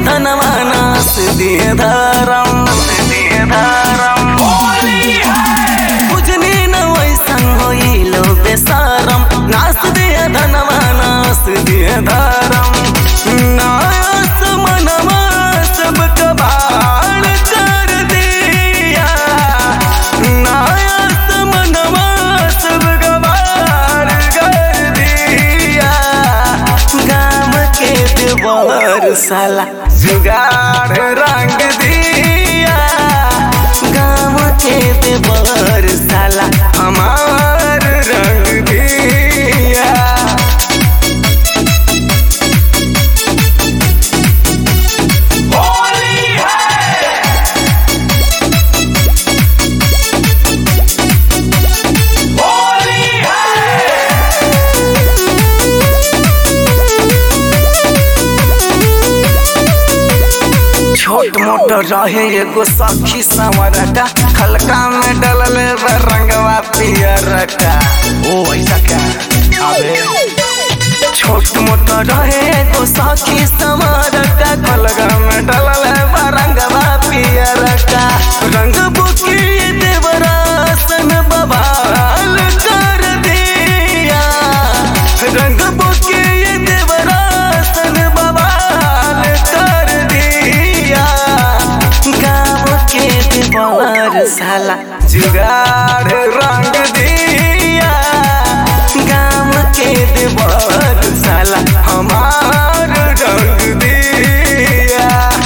धनवा नास दिए धरम दिए धरम बुझनी न वैसन होइलो बेसारम नास दिए धनवा नास दिए धरम नास मनवा सब कबाड़ कर दिया नास मनवा सब कबाड़ कर दिया गाम के देवर साला जुगाड़ रंग दिया गाम के देवर साला हमार रंग दिया छोट मोट रहे एगो सखी संवरटा हल्का में डलल बा रंगवा पियरटा ओ ऐसा क्या अबे छोट मोट रहे एगो सखी संवरटा हल्का में डलल बा रंगवा पियरटा रंग बुकी देवरासन बबाल कर दिया रंग बुकी देवरासन बबाल कर दिया गाँव के देवर साला जुगाड़ रंग दिया गाँव के देवर साला हमार रंग दिया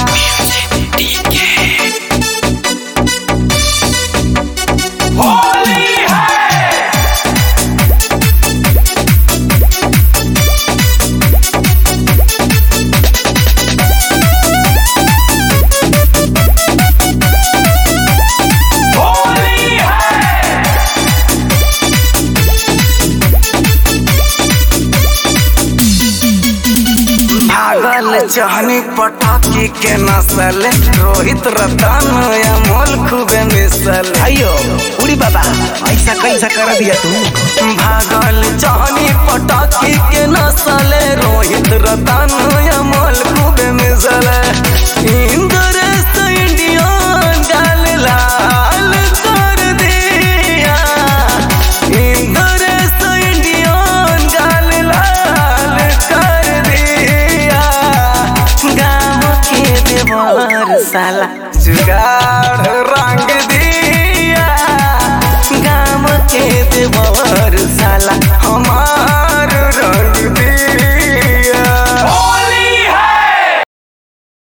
भागल चहनी पटाखी के नसल रोहित रतन अमोल खूबे मिसल अयो उड़ी बाबा ऐसा कैसा कर दिया तू भागल चहनी पटाखी के नसल रोहित रतन अमोल खूबे मिसल इंद्रेश इंडियन गाल लाल कर दिया इंद्रेश इंडियन गाल लाल कर दिया गाँव के देवर साला जुगाड़ रंग दिया गाँव के देवर साला